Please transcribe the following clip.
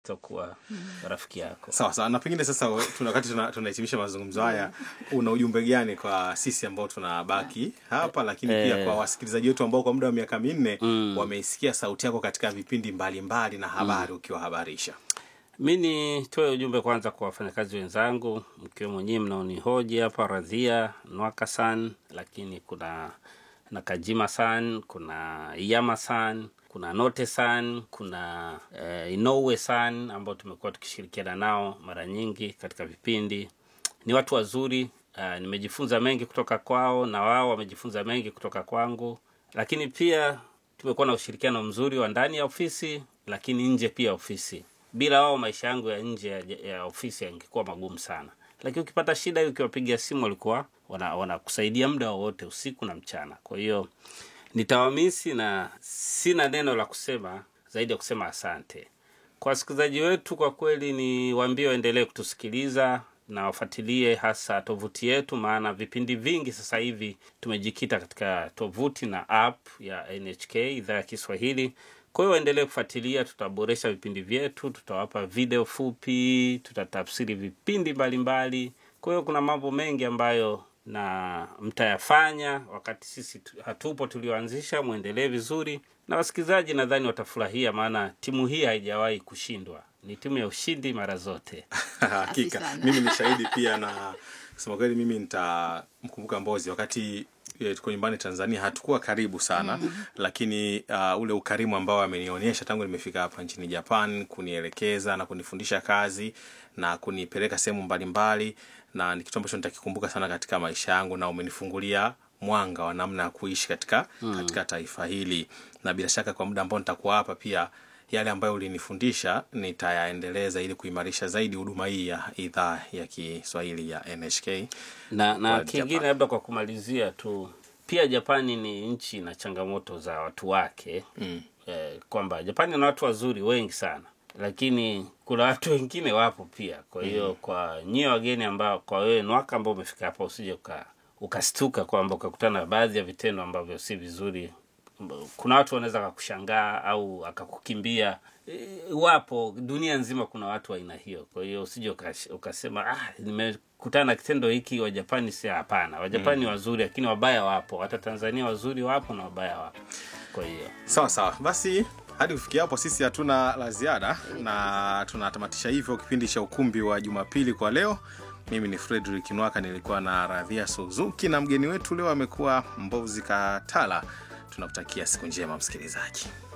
kuwa rafiki yako. sawa sawa na pengine sasa we- tuna- wakati tuna- tunahitimisha mazungumzo haya una ujumbe gani kwa sisi ambao tunabaki hapa lakini pia Eh. kwa wasikilizaji wetu ambao kwa muda wa miaka minne wameisikia sauti yako katika vipindi mbalimbali na habari ukiwahabarisha Mi nitoe ujumbe kwanza kwa wafanyakazi wenzangu, mkiwemo nyinyi mnaonihoji hapa, Radhia Nwaka san, lakini kuna Nakajima san, kuna Iyama san, kuna Note san, kuna eh, Inoue san ambao tumekuwa tukishirikiana nao mara nyingi katika vipindi. Ni watu wazuri. Uh, nimejifunza mengi kutoka kwao na wao wamejifunza mengi kutoka kwangu, lakini pia tumekuwa na ushirikiano mzuri wa ndani ya ofisi, lakini nje pia ya ofisi. Bila wao maisha yangu ya nje ya, ya ofisi yangekuwa magumu sana, lakini ukipata shida hiyo, ukiwapigia simu walikuwa wana- wanakusaidia muda wowote, usiku na mchana. Kwa hiyo nitawamisi na sina neno la kusema zaidi ya kusema asante kwa wasikilizaji wetu. Kwa kweli ni waambie waendelee kutusikiliza na wafuatilie hasa tovuti yetu, maana vipindi vingi sasa hivi tumejikita katika tovuti na app ya NHK idhaa ya Kiswahili. Kwa hiyo waendelee kufuatilia, tutaboresha vipindi vyetu, tutawapa video fupi, tutatafsiri vipindi mbalimbali. Kwa hiyo kuna mambo mengi ambayo na mtayafanya wakati sisi tu- hatupo tulioanzisha. Mwendelee vizuri, na wasikilizaji nadhani watafurahia, maana timu hii haijawahi kushindwa, ni timu ya ushindi mara zote. hakika sana. mimi ni shahidi pia na kusema kweli mimi nitamkumbuka mbozi wakati eh, tuko nyumbani tanzania hatukuwa karibu sana lakini uh, ule ukarimu ambao amenionyesha tangu nimefika hapa nchini japan kunielekeza na kunifundisha kazi na kunipeleka sehemu mbalimbali na ni kitu ambacho nitakikumbuka sana katika maisha yangu na umenifungulia mwanga wa namna ya kuishi katika katika taifa hili na bila shaka kwa muda ambao nitakuwa hapa pia yale ambayo ulinifundisha nitayaendeleza ili kuimarisha zaidi huduma hii ya idhaa ya Kiswahili ya NHK. na na Kwa kingine Japan. labda kwa kumalizia tu pia japani ni nchi na changamoto za watu wake mm. eh, kwamba japani na watu wazuri wengi sana lakini kuna watu wengine wapo pia kwa hiyo mm. kwa nyie wageni ambao kwa wewe nwaka ambao umefika hapa usije uka ukastuka kwamba ukakutana na baadhi ya vitendo ambavyo si vizuri kuna watu wanaweza akakushangaa au akakukimbia E, wapo dunia nzima kuna watu wa aina hiyo kwa hiyo usije ukash- ukasema ah, nimekutana na kitendo hiki wajapani si hapana wajapani wazuri lakini wabaya wapo hata tanzania wazuri wapo na wabaya wapo kwa hiyo Sawa sawa, basi hadi kufikia hapo sisi hatuna la ziada na tunatamatisha hivyo kipindi cha ukumbi wa Jumapili kwa leo. Mimi ni Frederick Nwaka, nilikuwa na Radhia Suzuki na mgeni wetu leo amekuwa Mbozi Katala. Tunakutakia siku njema msikilizaji.